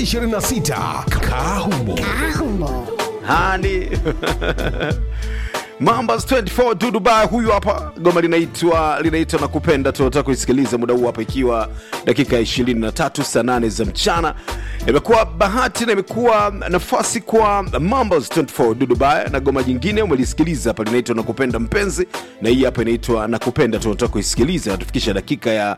2026 Kahumo. hani Mambas 24 to Dubai, huyu hapa goma linaitwa linaitwa na kupenda. Tunataka kuisikiliza muda huu hapa, ikiwa dakika ya 23 saa 8 za mchana. Imekuwa bahati na imekuwa nafasi kwa Mambas 24 to Dubai, na goma jingine umelisikiliza hapa linaitwa na kupenda mpenzi, na hii hapa inaitwa na kupenda. Tunataka kuisikiliza, natufikisha dakika ya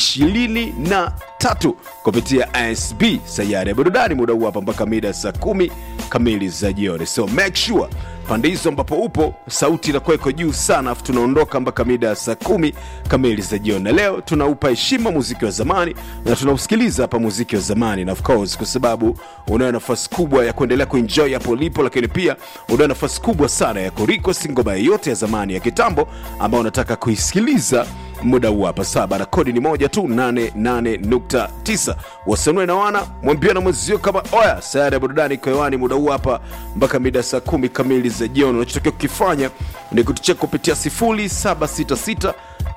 23 kupitia ASB sayari ya burudani, muda huu hapa mpaka mida saa kumi kamili za jioni, so make sure pande hizo ambapo upo sauti inakuwa iko juu sana afu tunaondoka mpaka mida ya saa kumi kamili za jioni na leo tunaupa heshima muziki wa zamani na tunausikiliza hapa muziki wa zamani na of course kwa sababu unayo nafasi kubwa ya kuendelea kuenjoy hapo ulipo lakini pia unayo nafasi kubwa sana ya kurequest ngoma yoyote ya zamani ya kitambo ambayo unataka kuisikiliza muda huu hapa saba na kodi ni moja tu 88.9 wasanue na wana mwambia na mwenzio kama oya sayari ya burudani iko hewani muda huu hapa mpaka mida saa kumi kamili za jioni unachotakiwa kukifanya ni kutucheka kupitia 0766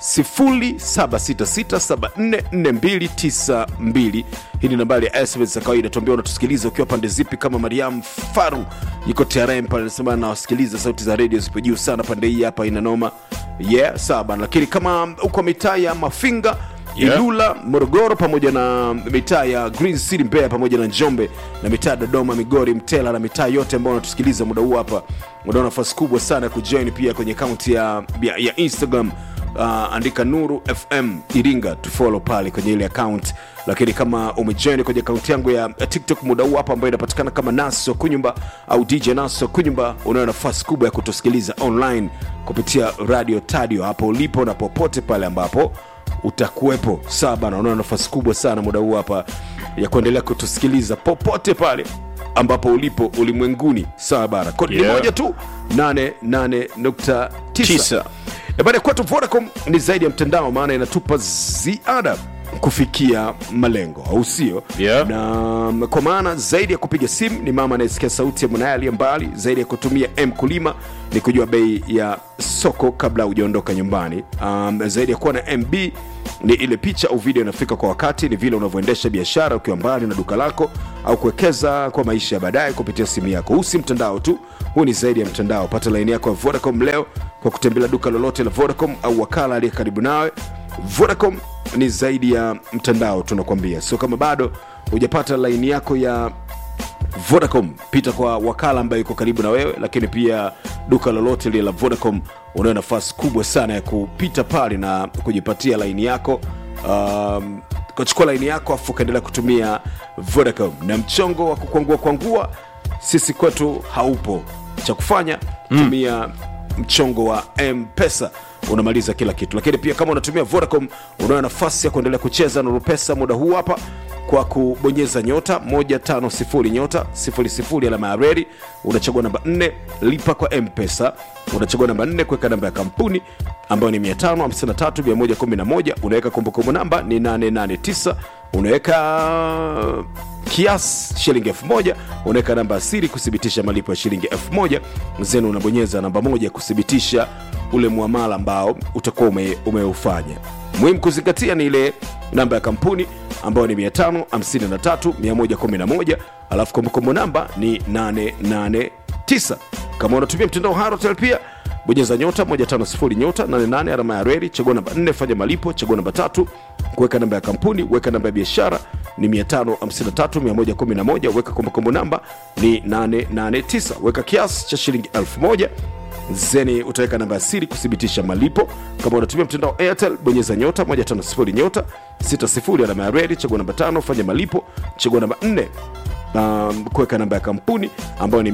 0766744292 hii ni nambari ya sms za kawaida tuambia unatusikiliza ukiwa pande zipi kama mariam faru yuko trm pale anasema nawasikiliza sauti za redio zipo juu sana pande hii hapa ina noma yeah sawa bana lakini kama uko mitaa ya mafinga Yeah. ilula morogoro pamoja na mitaa ya green city mbeya pamoja na njombe na mitaa ya dodoma migori mtela na mitaa yote ambao wanatusikiliza muda huu hapa unao nafasi kubwa sana ya kujoin pia kwenye akaunti ya, ya, ya instagram uh, andika nuru fm iringa tufollow pale kwenye ile account lakini kama umejoin kwenye akaunti yangu ya ya tiktok muda huu hapa ambayo inapatikana kama naso kunyumba au dj naso kunyumba unayo nafasi kubwa ya kutusikiliza online kupitia radio tadio hapo ulipo na popote pale ambapo utakuwepo sawa bana unaona nafasi kubwa sana muda huu hapa ya kuendelea kutusikiliza popote pale ambapo ulipo ulimwenguni sawa bana kodi ni Yeah. moja tu 88.9 Tisa. Eh, baada ya kwetu vodacom ni zaidi ya mtandao maana inatupa ziada kufikia malengo au sio Yeah. na kwa maana zaidi ya kupiga simu ni mama anayesikia sauti ya mwanaye aliye mbali zaidi ya kutumia mkulima ni kujua bei ya soko kabla hujaondoka nyumbani um, zaidi ya kuwa na mb ni ile picha au video inafika kwa wakati ni vile unavyoendesha biashara ukiwa mbali na duka lako au kuwekeza kwa maisha ya baadaye kupitia simu yako huu si mtandao tu huu ni zaidi ya mtandao pata laini yako ya vodacom leo kwa kutembelea duka lolote la vodacom au wakala aliye karibu nawe vodacom ni zaidi ya mtandao tunakwambia so kama bado hujapata laini yako ya vodacom pita kwa wakala ambaye yuko karibu na wewe lakini pia duka lolote lile la vodacom unayo nafasi kubwa sana ya kupita pale na kujipatia laini yako um, ukachukua laini yako afu ukaendelea kutumia vodacom na mchongo wa kukwangua kwangua sisi kwetu haupo cha kufanya tumia mchongo wa mpesa unamaliza kila kitu lakini pia kama unatumia vodacom unayo nafasi ya kuendelea kucheza nuru pesa muda huu hapa kwa kubonyeza nyota 150 nyota 00 alama ya reli unachagua namba 4 lipa kwa mpesa unachagua namba 4 kuweka namba ya kampuni ambayo ni 553111 unaweka kumbukumbu namba ni 889 unaweka kiasi shilingi elfu moja unaweka namba ya siri kuthibitisha malipo ya shilingi elfu moja zenu unabonyeza namba moja kuthibitisha ule muamala ambao utakuwa ume, umeufanya muhimu kuzingatia ni ile namba ya kampuni ambayo ni 553111 alafu kumbukumbu namba ni 889 kama unatumia mtandao harotel pia bonyeza nyota 150 nyota 88 alama ya reli chagua namba 4 fanya malipo chagua namba tatu kuweka namba ya kampuni weka namba ya biashara ni 553111 weka kumbukumbu namba ni 889 weka kiasi cha shilingi 1000 zeni utaweka namba ya siri kuthibitisha malipo kama unatumia mtandao wa airtel bonyeza nyota 150 nyota 60 alama ya redi chagua namba tano fanya malipo chagua namba 4 um, kuweka namba ya kampuni ambayo ni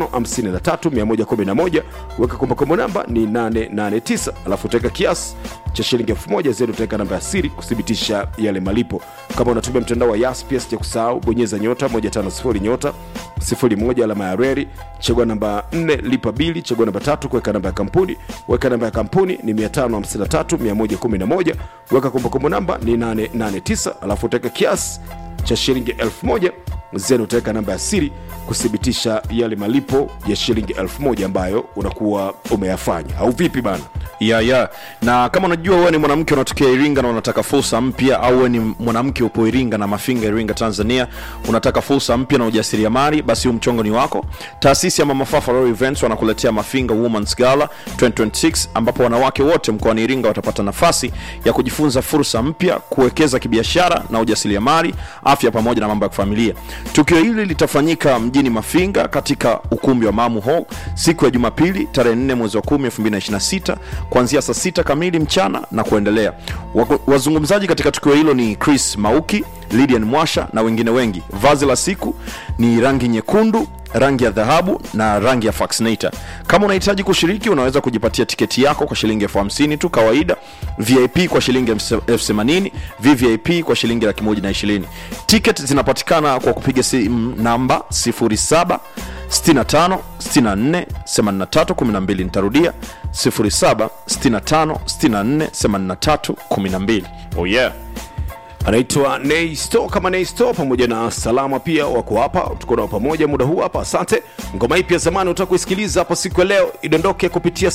553111 weka kumbukumbu namba ni 889 alafu utaweka kiasi cha shilingi 1000 zeni utaweka namba ya siri kuthibitisha yale malipo kama unatumia mtandao wa yas pia sija kusahau bonyeza nyota 150 nyota 01 alama ya reri chagua namba 4 lipa bili chagua namba tatu kuweka namba ya kampuni weka namba ya kampuni ni 553111 weka kumbukumbu namba ni 889 alafu utaweka kiasi cha shilingi 1000 zeni utaweka namba ya siri kuthibitisha yale malipo ya shilingi elfu moja ambayo unakuwa umeyafanya au vipi bana ya ya na kama unajua wewe ni mwanamke unatokea iringa na unataka fursa mpya au wewe ni mwanamke upo iringa na mafinga iringa tanzania unataka fursa mpya na ujasiriamali basi huu mchongo ni wako taasisi ya mama fafa Royal events wanakuletea mafinga womans gala 2026 ambapo wanawake wote mkoani iringa watapata nafasi ya kujifunza fursa mpya kuwekeza kibiashara na ujasiriamali afya pamoja na mambo ya kifamilia tukio hili litafanyika mjini mafinga katika ukumbi wa mamu hall siku ya jumapili tarehe 4 mwezi wa 10 2026 kuanzia saa sita kamili mchana na kuendelea Wako- wazungumzaji katika tukio hilo ni chris mauki lidian mwasha na wengine wengi vazi la siku ni rangi nyekundu rangi ya dhahabu na rangi ya faxinator kama unahitaji kushiriki unaweza kujipatia tiketi yako kwa shilingi elfu hamsini tu kawaida vip kwa shilingi elfu themanini vvip kwa shilingi laki moja na ishirini tiket zinapatikana kwa kupiga simu namba 07 65 64 83 12 nitarudia 07 65 64 83 12 oh yeah anaitwa Neisto kama Neisto pamoja na Salama pia wako hapa, tuko nao pamoja muda huu hapa. Asante. Ngoma hii pia zamani utaka kuisikiliza hapo siku ya leo, idondoke kupitia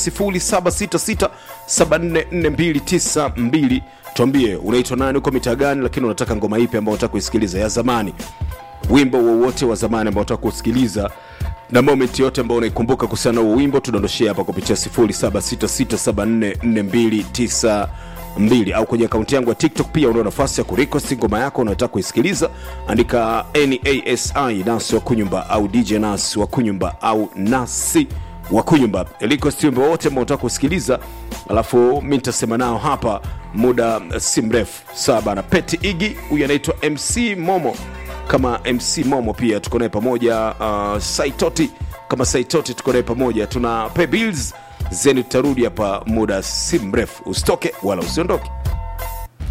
0766744292. Tuambie unaitwa nani, uko mitaa gani, lakini unataka ngoma ipi ambayo unataka kuisikiliza ya zamani, wimbo wowote wa zamani ambao unataka kusikiliza na moment yote ambayo unaikumbuka kuhusiana na huo wimbo tudondoshee hapa kupitia 0766744292 au kwenye akaunti yangu ya tiktok pia unao nafasi ya kurequest ngoma yako unataka kuisikiliza andika nasi nasi wa kunyumba au dj nasi wa kunyumba au nasi wa kunyumba request wimbo wote ambao unataka kusikiliza alafu mi nitasema nao hapa muda eh, si mrefu sawa bana peti igi huyu anaitwa mc momo kama mc momo pia tuko naye pamoja uh, saitoti kama saitoti tuko naye pamoja tuna pay bills zeni tutarudi hapa muda si mrefu usitoke wala usiondoke